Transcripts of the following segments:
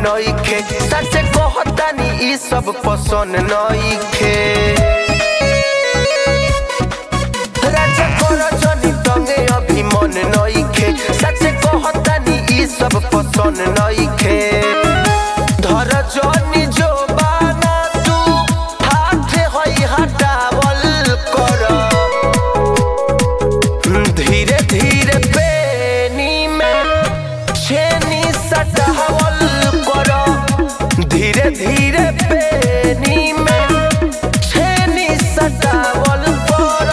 नइखे सच कहतानी ई सब पसंद नइखे राजा कर जनी तंगे अभी मन नइखे सच कहतानी ई सब पसंद नइखे धर जनी जो बाना तू हाथ हई हटावल कर धीरे धीरे बेनी में छेनी सटावल कर धीरे धीरे बेनी में छेनी सटावल कर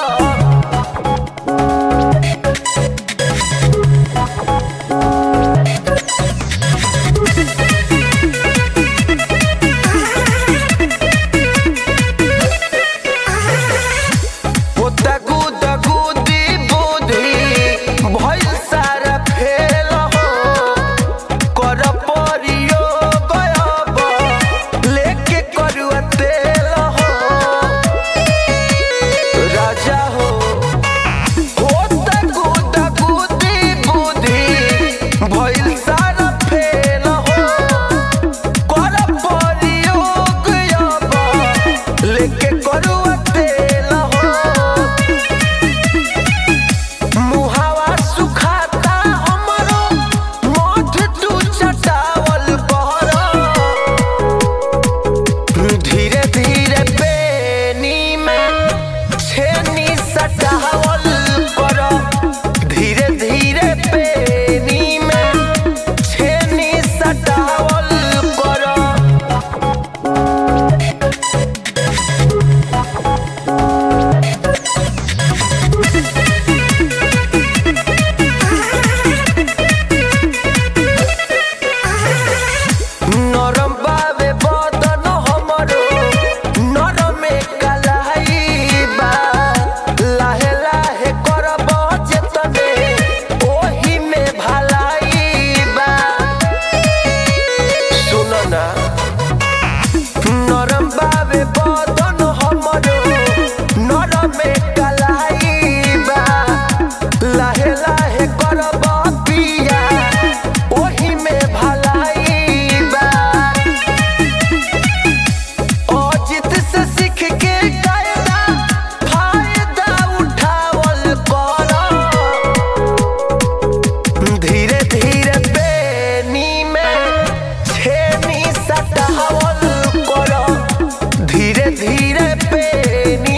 पोता गुद गुदी बुद्धि भइल सारा फेल हो कर परियो गयब लेके करुआ तेल हो राजा हो पोता गुद गुदी बुद्धि भइल सारा फेल हो कर परियो गयब लेके करुआ तेल हो मुहावा सुखाता हमरो मोठ तू चटावल बहरा धीरे धीरे बेनी में छेनी सटावल कर धीरे धीरे बेनी में छेनी सटावल कर नरम बावे बदन हमरो नरमे कलाई बा लाहे लाहे करब जेतने ओही में भलाई बा सुन ना नरम बावे बदन हमरो नरमे कलाई बा लाहे लाहे करब पिया ओही में भलाई बा अजित से सीख के कायदा फायदा उठावल कर धीरे धीरे बेनी में छेनी सटावल कर धीरे धीरे बेनी